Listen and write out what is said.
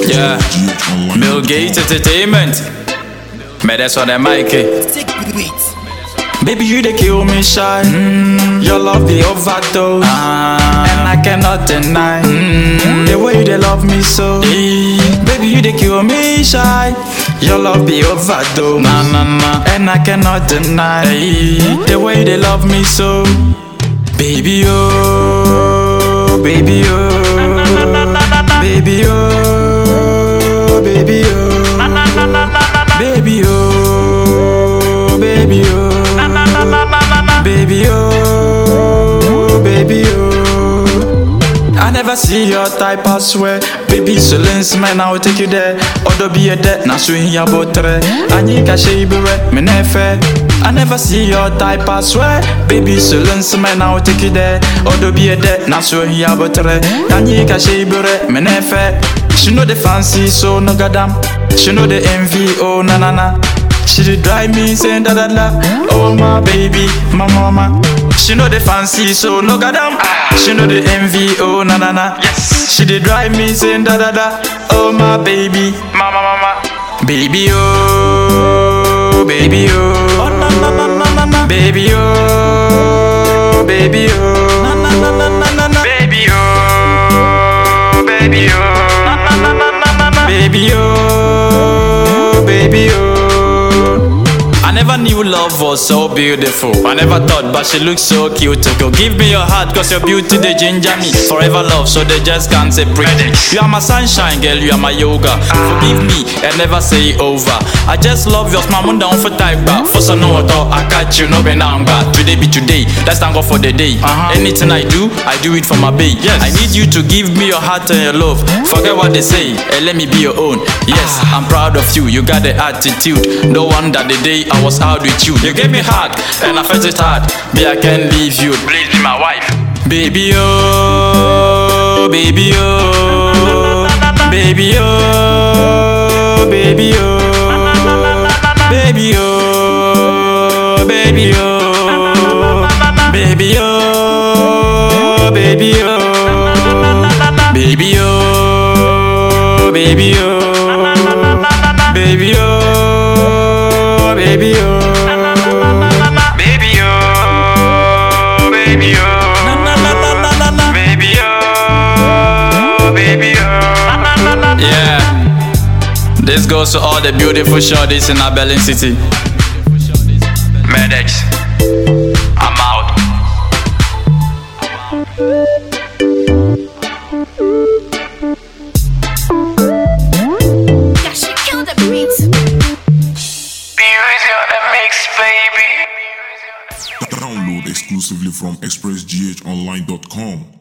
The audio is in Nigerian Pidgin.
Yeah. Bill Gates Entertainment. Mais that's what I'm Mikey. Baby, you they kill me shy. Mm, your love the overdose, and I cannot deny mm, the way you they love me so. Eh, Baby, you they kill me shy. Your love the overdose, nah nah nah, and I cannot deny eh, the way you they love me so. Baby, oh, baby, oh, baby, oh, baby, oh, baby, oh, baby, oh, baby, oh, baby, oh. I never see your type, I swear. Baby, so lens man, I will take you there. Odo be a debt, na so in your botre. Anyi ka she be re, me nefe. I never see your type, I swear. Baby, so lens man, I will take you there. Odo be a debt, na so in your botre. Anyi ka she be re, me nefe. She know the fancy, so no goddamn. She know the envy, oh na na na. She did drive me saying da da da. Oh my baby, my mama. She know the fancy, so no goddamn. She know the envy, oh na na na. Yes. She did drive me saying da da da. Oh my baby, mama mama. Baby oh, baby oh. Oh na na na na na na. Baby oh, baby oh. Na na na na na na na. Baby oh, baby oh. Na na na na na na. Baby oh, baby oh. I never knew love was so beautiful. I never thought, but she looks so cute. To go give me your heart, cause your beauty they ginger me. Forever love, so they just can't separate. You are my sunshine, girl, you are my yoga. Forgive me and never say over. I just love your smile, down for type back. For some no thought, I catch you, no be now, but today be today. Let's thank God for the day. Anything I do, I do it for my babe. Yes. I need you to give me your heart and your love. Forget what they say, and let me be your own. Yes, I'm proud of you, you got the attitude. No wonder the day I was out with you. You gave me heart, and I felt it hard. Me, I can't leave you. Please be my wife. Baby, oh, baby, oh, baby, oh, baby, oh, baby, oh, baby, oh, baby, oh, baby, oh, baby, oh, baby, oh, baby, oh, baby, oh. Baby, oh, baby, oh, baby, oh, baby, oh. Yeah, this goes to all the beautiful shorties in our Berlin city. Medex, I'm out. Yeah, she killed the beats. Beauty on the mix, baby. Download exclusively from expressghonline.com.